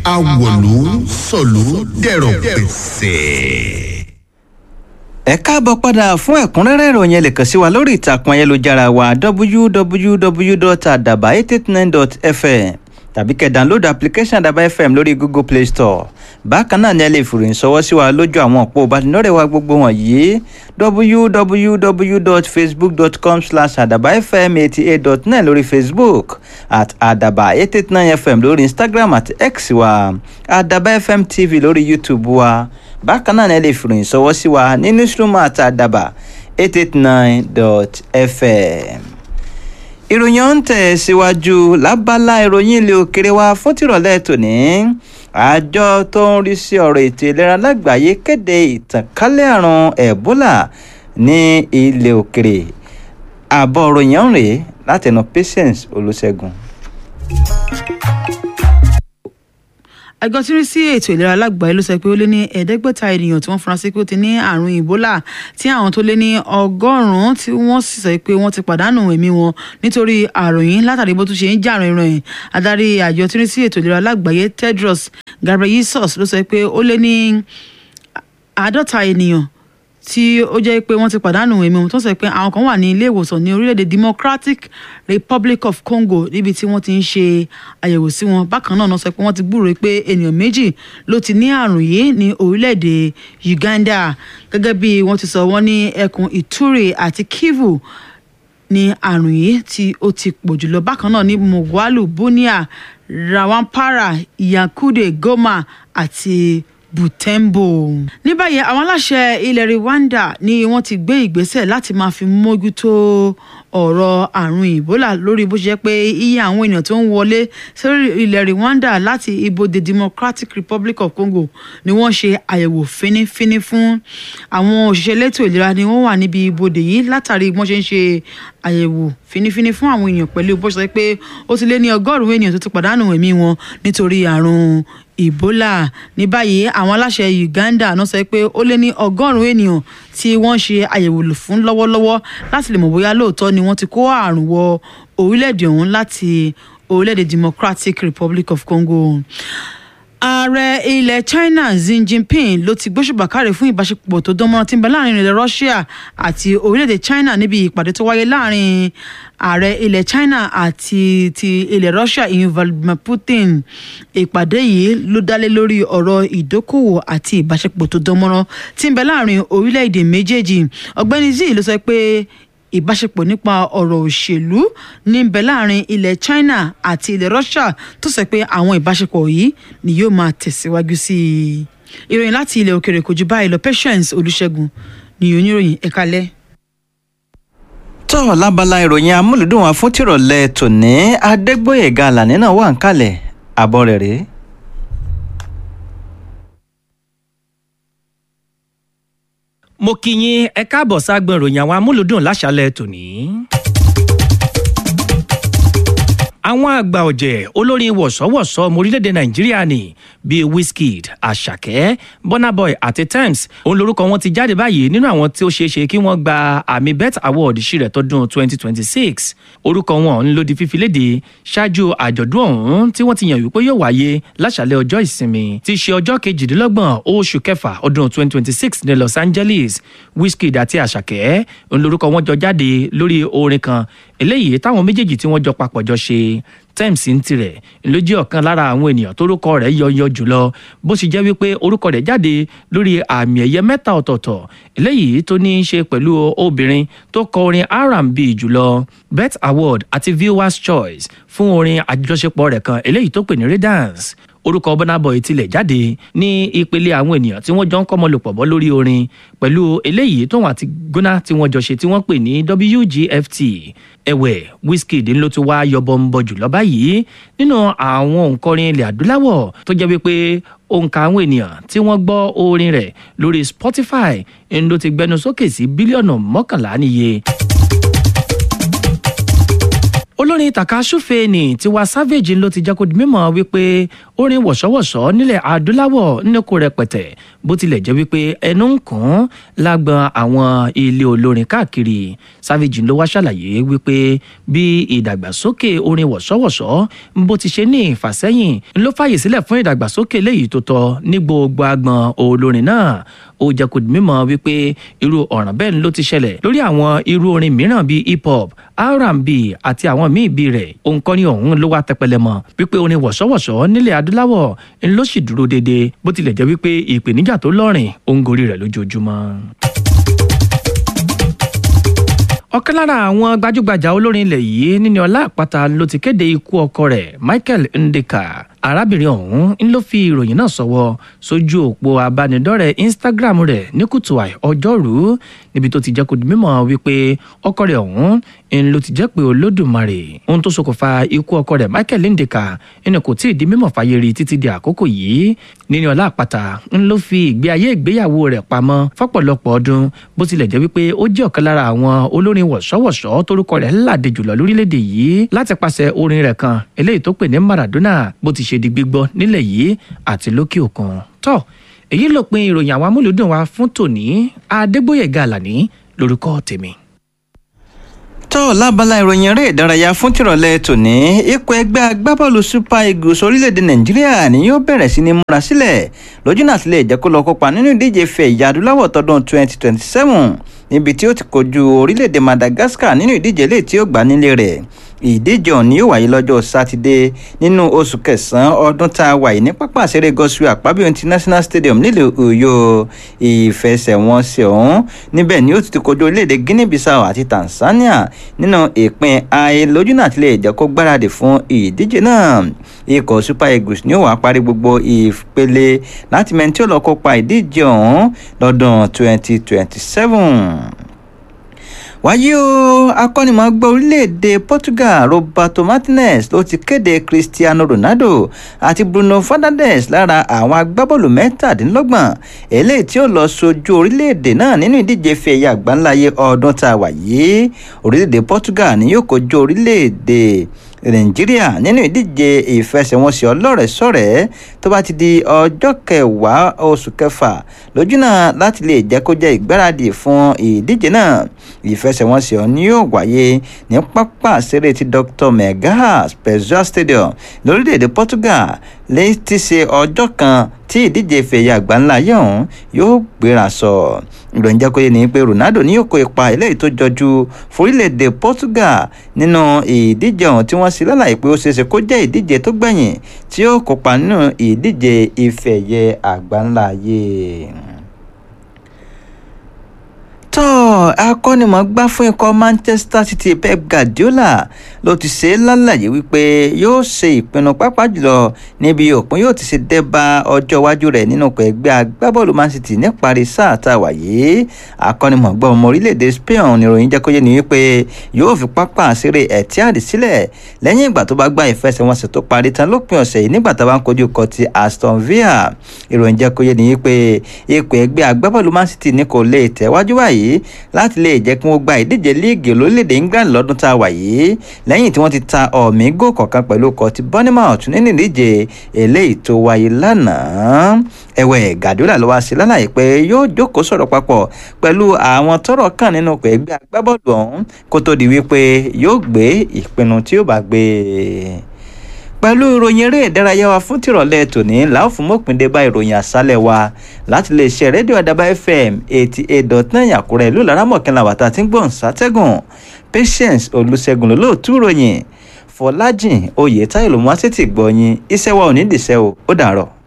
awọ̀lú sọ̀lú dẹ̀rọ̀ pẹ̀sẹ̀. ẹ káàbọ̀ padà fún ẹ̀kúnrẹ́rẹ́ ìròyìn ẹ lè kàn sí wa lórí ìtàkùn ayélujára wa www.adaba889.fm tàbí kẹ́ download application Adaba FM lórí Google Play Store bákan náà ni ẹ lè fìròyìn ṣọwọ́ sí wa lójú àwọn òpó ìbánidọ́rẹ̀ẹ́ wa gbogbo wọ̀nyí www.facebook.com slash adabafm88.9 lórí Facebook at adaba889fm lórí Instagram àti X wa Adaba FM TV lórí YouTube wa bákan náà ni ẹ lè fìròyìn ṣọwọ́ sí wa ní newsroom at adaba889.fm ìròyìn ọ̀hún tẹ̀ síwájú lábala ìròyìn ilé òkèrè wa fún tìrọ̀lẹ́ tòní àjọ tó ń rí sí ọ̀rọ̀ ètò ìlera lágbàáyé kéde ìtànkálẹ̀ àrùn Ebola ní ilé òkèrè àbọ̀ ìròyìn ọ̀hún rèé látẹnu Patience Olúṣẹ́gun. àjọ tí ń rí sí ètò ìlera lágbàáyé ló sọ pé ó lé ní ẹ̀ẹ́dẹ́gbẹ̀ta ènìyàn tí wọ́n fura sí pé ó ti ní àrùn Ebola tí àwọn tó lé ní ọgọ́rùn-ún tí wọ́n sì sọ pé wọ́n ti pàdánù ẹ̀mí wọn nítorí àrùn yìí látàrí bó tún ṣe ń jà rìnrìn adarí àjọ tí ń rí sí ètò ìlera lágbàáyé Tedros Ghebreyesus ló sọ pé ó lé ní àádọ́ta ènìyàn tí ó jẹ́ pé wọ́n ti pàdánù ẹ̀mí wọn tó sọ pé àwọn kan wà ní ilé ìwòsàn ní orílẹ̀-èdè Democratic Republic of Congo níbi tí wọ́n ti ń ṣe àyẹ̀wò sí wọn bákan náà sọ pé wọ́n ti gbúròó pé ènìyàn méjì ló ti ní àrùn yìí ní orílẹ̀-èdè Uganda gẹ́gẹ́ bí wọ́n ti sọ wọ́n ní ẹkùn Ituri àti Kivu ní àrùn yìí tí ó ti pọ̀ jùlọ bákan náà ní Mogwalu Bunia Rawampara Yakude Goma àti Butembo. ní báyìí àwọn aláṣẹ ilẹ̀ Rwanda ni wọ́n ti gbé ìgbésẹ̀ láti máa fi mójútó ọ̀rọ̀ àrùn Ebola lórí bó ṣe jẹ́ pé iye àwọn èèyàn tó ń wọlé sórí ilẹ̀ Rwanda láti ibodè Democratic Republic of Congo ni wọ́n ṣe àyẹ̀wò fínífíní fún àwọn òṣìṣẹ́ elétò ìlera ni wọ́n wà níbi ibodè yìí látàrí bí wọ́n ṣe ń ṣe àyẹ̀wò fínífíní fún àwọn èèyàn pẹ̀lú bó ṣe sọ pé ó ti lé ní ọgọ́rùn-ún ènìyàn tó ti pàdánù ẹ̀mí wọn nítorí àrùn Ebola ní báyìí àwọn aláṣẹ Uganda náà sọ pé ó lé ní ọgọ́rùn-ún ènìyàn tí wọ́n ń ṣe àyẹ̀wò fún lọ́wọ́lọ́wọ́ láti lè mọ̀ bóyá lóòótọ́ ni wọ́n ti kó àrùn wọ orílẹ̀-èdè ọ̀hún láti orílẹ̀-èdè Democratic Republic of Congo ààrẹ ilẹ̀ China Xi Jinping ló ti gbóṣùbà káre fún ìbáṣepọ̀ tó dánmọ́rán tí ń bẹ láàrin ilẹ̀ Russia àti orílẹ̀-èdè China níbi ìpàdé tó wáyé láàrin ààrẹ ilẹ̀ China àti ti ilẹ̀ Russia ìyẹn Vladimir Putin ìpàdé yìí ló dálé lórí ọ̀rọ̀ ìdókòwò àti ìbáṣepọ̀ tó dánmọ́rán tí ń bẹ láàrin orílẹ̀-èdè méjèèjì ọ̀gbẹ́ni Xi ló sọ pé ìbáṣepọ̀ nípa ọ̀rọ̀ òṣèlú ní bẹ̀ láàrin ilẹ̀ China àti ilẹ̀ Russia tó sọ pé àwọn ìbáṣepọ̀ yìí ni yóò máa tẹ̀síwájú sí i. ìròyìn láti ilẹ̀ òkèrè kò ju báyìí lọ Patience Olúṣẹ́gun ni oníròyìn ẹ̀ka lẹ́. tọ́ lábala ìròyìn amúlùdùn wa fún tìrọ̀lẹ́ tòní Adégbóyèga Àlàní náà wà ń kalẹ̀ àbọ̀ rẹ̀ rèé. mo kí yín ẹ káàbọ̀ ságbọn ìròyìn àwọn amúlùdùn láṣálẹ̀ tòní. àwọn àgbà ọ̀jẹ̀ olórin wọ̀sọ́wọ̀sọ́ ọmọ orílẹ̀-èdè nàìjíríà ni bíi wizkid àṣàkẹ́ burna boy àti tems òun lorúkọ wọn ti jáde báyìí nínú àwọn tí ó ṣeé ṣe kí wọ́n gba àmì bet award ṣírẹ̀ tọdún 2026 orúkọ wọn ń lò di fífi léde ṣáájú àjọ̀dún ọ̀hún tí wọ́n ti yàn wípé yóò wáyé láṣàlẹ̀ ọjọ́ ìsinmi tí í ṣe ọjọ́ kejìdínlọ́gbọ̀n oṣù kẹfà ọdún 2026 ní los angeles wizkid àti àṣàkẹ́ òun lorúkọ wọn jọ jáde lórí orin kan eléyìí táwọn méjèèjì tí wọ́n jọ papọ̀ jọ ṣe tems ń tirẹ̀ ló jẹ́ ọ̀kan lára àwọn ènìyàn tórúkọ rẹ̀ yọyọ jùlọ bó ṣe jẹ́ wípé orúkọ rẹ̀ jáde lórí àmì ẹ̀yẹ mẹ́ta ọ̀tọ̀ọ̀tọ̀ eléyìí tó ní í ṣe pẹ̀lú obìnrin tó kọ orin R&B jùlọ bet award àti viewers choice fún orin àjọṣepọ̀ rẹ̀ kan eléyìí tó pè ní redance orúkọ Burna Boy tilẹ̀ jáde ní ìpele àwọn ènìyàn tí wọ́n jọ ń kọ́mọlòpọ̀ bọ́ lórí orin pẹ̀lú eléyìí tóun àti Gunna tí wọ́n jọ ṣe tí wọ́n pè ní WGFT ẹ̀wẹ̀ Wizkid ló ti wá yọbọ ń bọ jùlọ báyìí nínú àwọn òǹkọrin ilẹ̀ adúláwọ̀ tó jẹ́ wípé òǹkà àwọn ènìyàn tí wọ́n gbọ́ orin rẹ̀ lórí Spotify ń ló ti gbẹnu sókè sí bílíọ̀nù mọ́kànlá níye olórin takasúfe ní tiwa savage ló ti jẹ́ kó di mímọ̀ wípé orin wọ̀ṣọ́wọ̀ṣọ́ nílẹ̀ adúláwọ̀ níko rẹpẹtẹ bó tilẹ̀ jẹ́ wípé ẹnu ń kàn án lágbọn àwọn ilé olórin káàkiri savage ló wá ṣàlàyé wípé bí ìdàgbàsókè orin wọ̀ṣọ́wọ̀ṣọ́ bó ti ṣe ní ìfàsẹ́yìn ló fàyè sílẹ̀ fún ìdàgbàsókè léyìí tó tọ́ ní gbogbo agbọn olórin náà ó jẹ́ kó di mímọ̀ wípé irú ọ̀ràn bẹ́ẹ̀ ló ti ṣẹlẹ̀ lórí àwọn irú orin mìíràn bíi hip hop r&b àti àwọn míì bíi rẹ̀ òǹkọ́ni ọ̀hún ló wá tẹpẹlẹ mọ́ wípé orin wọ̀ṣọ́wọ̀ṣọ́ nílẹ̀ adúláwọ̀ ń ló sì dúró déédéé bó tilẹ̀ jẹ́ wípé ìpèníjà tó lọ́rìn ó ń gorí rẹ̀ lójoojúmọ́ ọ̀kan lára àwọn gbajúgbajà olórin ilẹ̀ yìí níní ọlá àpáta ló ti kéde ikú ọkọ rẹ̀ michael ndeka arábìnrin ọ̀hún ń ló fi ìròyìn náà sọ̀wọ́ sójú òpó abánidọ́rẹ̀ẹ́ instagram rẹ̀ ní kùtù àì ọjọ́rú níbi tó ti jẹ́ kó di mímọ̀ wípé ọkọ rẹ̀ ọ̀hún ń ló ti jẹ́ pé olódùmarè ohun tó ṣokùnfà ikú ọkọ rẹ̀ michael ndeka ẹni kò tíì di mímọ̀ fàyè rí títí di àkókò yìí níní ọlá àpáta ń ló fi ìgbé ayé ìgbéyàwó rẹ̀ pamọ́ fọ́pọ̀lọpọ̀ ọdún bó tilẹ̀ jẹ́ wípé ó jẹ́ ọ̀kan lára àwọn olórin wọ̀ṣọ́wọ̀ṣọ́ torúkọ rẹ̀ ńláde jùlọ lórílẹ̀‐èdè yìí láti pàṣẹ orin rẹ̀ kan eléyìí tó pè ní maradona bó ti ṣe di gbígbọ́ nílẹ̀ yìí àti lókè òkun tó èyí ló pin ìròyìn àwọn amúlùdùn wa fún tòní adégbòyèga àlàní lórúkọ tèmi. tó lábala ìròyìn eré ìdárayá fún tìrọ̀lẹ́ tòní ikọ̀ ẹgbẹ́ agbábọ́ọ̀lù super eagles orílẹ̀-èdè nàìjíríà ni yóò bẹ̀rẹ̀ sí ní múra sílẹ̀ lójú náà sílẹ̀ jẹ́ kó lọ kópa nínú ìdíje fẹ̀ ìyá adúláwọ̀ tọdún 2027 níbi tí ó ti kojú orílẹ̀-èdè madagascar nínú ìdíje lè tí ó gbà nílé rẹ̀ ìdíje ọ̀hún yóò wáyé lọ́jọ́ sátidé nínú oṣù kẹsàn-án ọdún tá a wà yìí ní pápá àṣẹrẹ gosue àpábíò international stadium nílùú ọ̀yọ́ ìfẹsẹ̀wọnsẹ̀ ọ̀hún níbẹ̀ ni ó ti ti kojú orílẹ̀-èdè guinea bissau àti tanzania nínú ìpín ayé lójú náà tilẹ̀ jẹ́ kó gbáradì fún ìdíje náà ikọ̀ super eagles ni ó wàá parí gbogbo ìpele láti mẹ́ni tí ó lọ kópa ìdíje ọ̀hún lọ́dún 2027 wáyé o akọ́nimọ̀ọ́gbá orílẹ̀-èdè portugal roberto martinez ló ti kéde cristiano ronaldo àti bruno fernandes lára àwọn agbábọ́ọ̀lù mẹ́tàdínlọ́gbọ̀n eléyìí tí ó lọ sojú orílẹ̀-èdè náà nínú ìdíje fi ẹ̀yà àgbáńláyé ọdún tá a wà yìí orílẹ̀-èdè portugal ni yóò kojú orílẹ̀-èdè nàìjíríà nínú ìdíje ìfẹsẹ̀wọnsẹ̀ ọlọ́rẹ̀ẹ́sọ̀rẹ́ tó bá ti di ọjọ́ kẹwàá oṣù kẹfà lójúnà láti lè jẹ́ kó jẹ́ ìgbáradì fún ìdíje náà ìfẹsẹ̀wọnsẹ̀ ọ̀hún yóò wáyé ní pápá àṣẹrẹ ti dr megas pezua stadium lórílẹ̀‐èdè portugal lẹ́yìn tí ṣe ọjọ́ kan tí ìdíje ìfẹ̀yà àgbáńlá yẹ̀ ọ̀hún yóò gbéra sọ ìròyìn jẹ́ kó yé ni pé ronaldo ní yóò kó ipa eléyìí tó jọjú forílẹ̀-èdè portugal nínú ìdíje ọ̀hún tí wọ́n ṣe lálàyé pé ó ṣeéṣe kó jẹ́ ìdíje tó gbẹ̀yìn tí ó kópa nínú ìdíje ìfẹ̀yẹ àgbáńlá yìí tó akọ́nimọ̀ọ́gbá fún ikọ̀ manchester city pep guardiola ló ti ṣe é lálàyé wípé yóò ṣe ìpinnu pápá jùlọ níbi òpin yóò ti ṣe dẹ́ba ọjọ́ iwájú rẹ̀ nínú ọkọ̀ ẹgbẹ́ agbábọ́ọ̀lù man city níparí sáà tá a wà yìí akọ́nimọ̀ọ́gbá ọmọ orílẹ̀-èdè spain níròyìn jẹ́ kó yé ni wípé yóò fi pápá àṣírí etihad sílẹ̀ lẹ́yìn ìgbà tó bá gba ìfẹsẹ̀wọnsẹ̀ tó parí tán lópin ọ̀sẹ̀ yìí nígbà tó bá ń kojú ikọ̀ ti aston villa ìròyìn jẹ́ kó yé ni wípé ikọ̀ ẹgbẹ́ agbábọ́ọ̀lù man city ní kò lè tẹ̀wájú báyìí yìí láti lè jẹ́ kí wọ́n gba ìdíje líìgì lórílẹ̀‐èdè england lọ́dún tá a wà yìí lẹ́yìn tí wọ́n ti ta ọ̀mí gò kọ̀ọ̀kan pẹ̀lú ọkọ̀ ti bournemouth nínú ìdíje eléyìí tó wáyé lánàá ẹ̀wẹ̀ gàdúrà ló wá sí lálàyé pé yóò jókòó sọ̀rọ̀ papọ̀ pẹ̀lú àwọn tọ́rọ̀ kàn nínú ọkọ̀ ẹgbẹ́ agbábọ́ọ̀lù ọ̀hún kó tó di wípé yóò gbé ìpinnu tí yóò bá gbé pẹ̀lú ìròyìn eré ìdárayá wa fún tìrọ̀lẹ́ tòní làwọn fún mọ́pìndé bá ìròyìn àṣálẹ̀ wa láti lè ṣe rédíò àdàbà fm eighty eight dot nine àkúrẹ́ ìlú laramọ̀kẹ́lá wàtá tí ń gbọ̀n sátẹ́gùn patience olùṣègùn lólóòtú ìròyìn fọlájìn oyè táyọ̀ ló mú wá sí ti gbọ́ yín iṣẹ́ wa ò ní dìṣẹ́ o ó dàárọ̀.